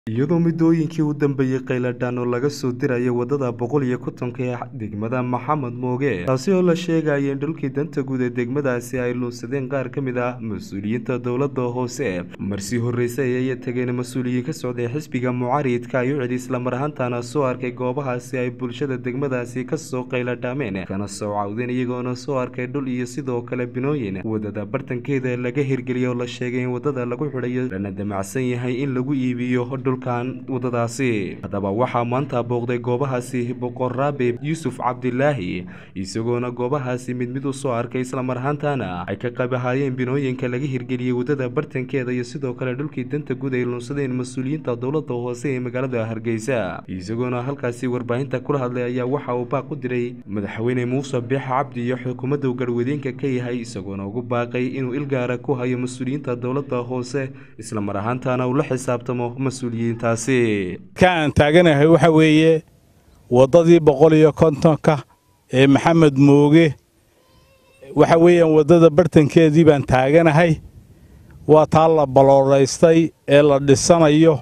iyadoo muddooyinkii u dambeeyey kheyladhaan oo laga soo diraya waddada boqol iyo kontonka ee degmada maxamed mooge taasi oo la sheegaya in dhulkii danta guud ee degmadaasi ay luunsadeen qaar ka mid ah mas-uuliyiinta dowladda hoose marsii horreysay ayay tageen mas-uuliyiin ka socday xisbiga mucaaridka ay u celi islamar ahaantaana soo arkay goobahaasi ay bulshada degmadaasi kasoo kheyladhaameen kana soo cawdeen iyagoona soo arkay dhul iyo sidoo kale binooyin waddada bartankeeda laga hirgeliyay oo la sheegay in waddada lagu xidhayo lana damacsan yahay in lagu iibiyo dhulkan waddadaasi haddaba waxaa maanta booqday goobahaasi boqor raabe yuusuf cabdilaahi isagoona goobahaasi mid mid u soo arkay islamar ahaantaana ay ka qabahaayeen binooyinka laga hirgeliyey waddada bartankeeda iyo sidoo kale dhulkii danta guud ay luunsadeen mas-uuliyiinta dowladda hoose ee magaalada hargeysa isagoona halkaasi warbaahinta kula hadlay ayaa waxa uu baaq u diray madaxweyne muuse biix cabdi iyo xukuumadda uu garwadeenka ka yahay isagoona ugu baaqay inuu ilgaara ku hayo mas-uuliyiinta dowladda hoose islamar ahaantaana uu la xisaabtamo mas-uuliyiin ka aan taaganahay waxa weeye waddadii boqol iyo kontonka ee maxamed mooge waxa weeyaan waddada bartankeedii baan taaganahay waa taa la balooraystay ee la dhisanayo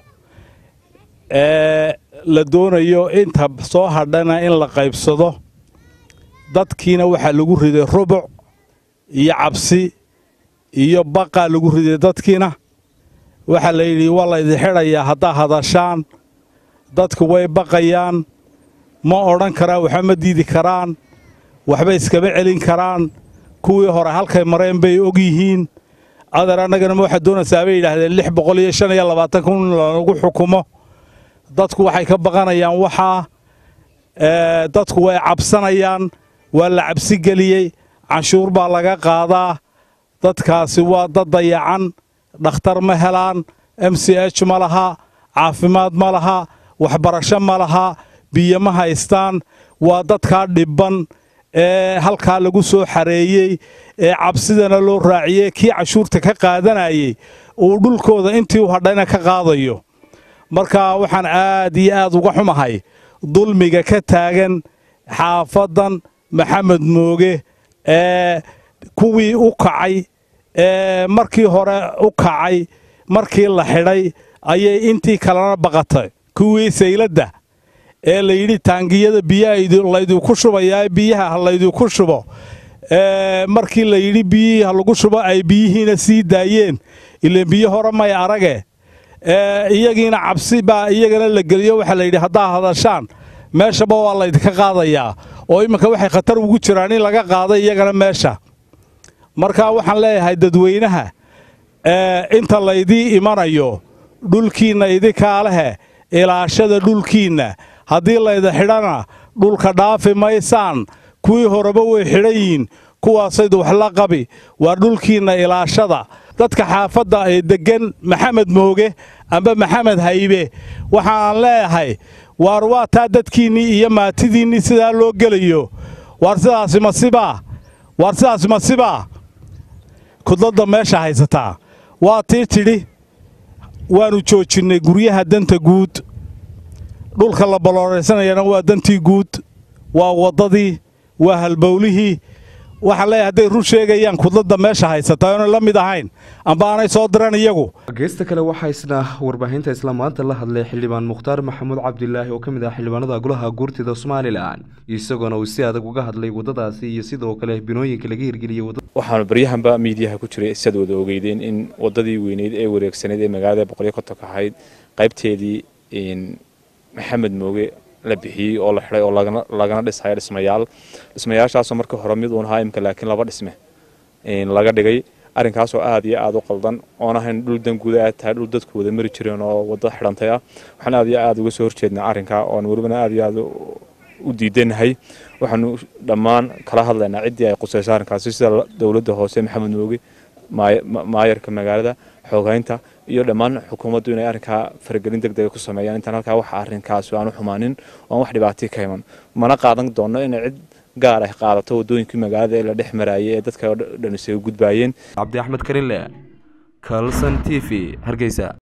ee la doonayo inta soo hadhana in la qaybsado dadkiina waxaa lagu riday rubuc iyo cabsi iyo baqaa lagu riday dadkiina waxaa la yidhi waa laydin xidhayaa haddaa hadashaan dadku way baqayaan ma odhan karaan waxba ma diidi karaan waxba iskama celin karaan kuwii hore halkay mareen bay og yihiin adeer annagana ma waxaad doonaysaa bay yidhaahdeen lix boqol iyo shan iyo labaatan kun in lagu xukumo dadku waxay ka baqanayaan waxaa dadku way cabsanayaan waa la cabsi geliyey canshuur baa laga qaadaa dadkaasi waa dad dayacan dhakhtar ma helaan m c h ma laha caafimaad ma laha waxbarasho ma laha biyo ma haystaan waa dadkaa dhibban ee halkaa lagu soo xareeyey ee cabsidana loo raaciyey kii cashuurta ka qaadanayey uu dhulkooda intii u hadhayna ka qaadayo marka waxaan aad iyo aad uga xumahay dulmiga ka taagan xaafaddan maxamed mooge ee kuwii u kacay ee markii hore u kacay markii la xidhay ayay intii kalena baqatay kuwii sayladda ee la yidhi taangiyada biyaha laydinku shubayaa biyaha ha laydinku shubo markii la yidhi biyihii ha lagu shubo ay biyihiina sii daayeen ilaan biyo hore may arage iyagiina cabsi baa iyagana la geliyo waxaa la yidhi haddaa hadashaan meeshaba waa laydinka qaadayaa oo imminka waxay khatar ugu jiraan in laga qaado iyagana meesha markaa waxaan leeyahay dadweynaha inta laydii imanayo dhulkiinna idinkaa lehe ilaashada dhulkiinna haddii layda xidhana dhulka dhaafi maysaan kuwii horeba way xidhan yihiin kuwaasayd wax la qabi waa dhulkiinna ilaashada dadka xaafadda ee deggan maxamed mooge amba maxamed haybe waxaan leeyahay waar waa taa dadkiinnii iyo maatidiinnii sidaa loo gelayo waar sidaasi masibaa waar sidaasi masibaa kudladda meesha haysataa waa tii tidhi waannu joojinnay guryaha danta guud dhulka la ballooraysanayana waa dantii guud waa waddadii waa halbowlihii waxaan leeyahay hadday run sheegayaan kudladda meesha haysataa oonay la mid ahayn amba aanay soo diran iyagu geesta kale waxaa isna warbaahinta isla maanta la hadlay xildhibaan mukhtaar maxamuud cabdilaahi oo ka mid ah xildhibaanada golaha guurtida somalilan isagoona uu si adag uga hadlay waddadaasi iyo sidoo kale binooyinka laga hirgeliyey waxaanu baryahanba miidiyaha ku jiray siad wada ogeydeen in waddadii weyneyd ee wareegsaneyd ee magaalada boqolyo kontonka ahayd qaybteedii maxamed mooge la bixiyey oo la xidhay oo lagana dhisayo dhismayaal dhismayaashaasoo markii hore mid uun ahaa imka laakiin laba dhisme laga dhigay arrinkaasoo aad iyo aad u qaldan oon ahayn dhul danguuda aad tahay dhul dadku wada mari jireen oo wadda xidhantay ah waxaan aad iyo aad uga soo horjeednaa arrinkaa oon welibana aad iyo aad u diidanahay waxaanu dhammaan kala hadlaynaa ciddii ay qusayso arrinkaasi sida dowladda hoose maxamed mooge maayarka magaalada xoogaynta iyo dhammaan xukuumaddu inay arrinkaa faragelin deg dega ku sameeyaan intaan halkaa wax arrinkaasi aanu xumaanin oo aan wax dhibaatii ka iman mana qaadan doonno inay cid gaar ah qaadato waddooyinkii magaalada ee la dhex maraayay ee dadka dhan isaga gudbaayeen cabdi axmed karinle kalson t v hargeysa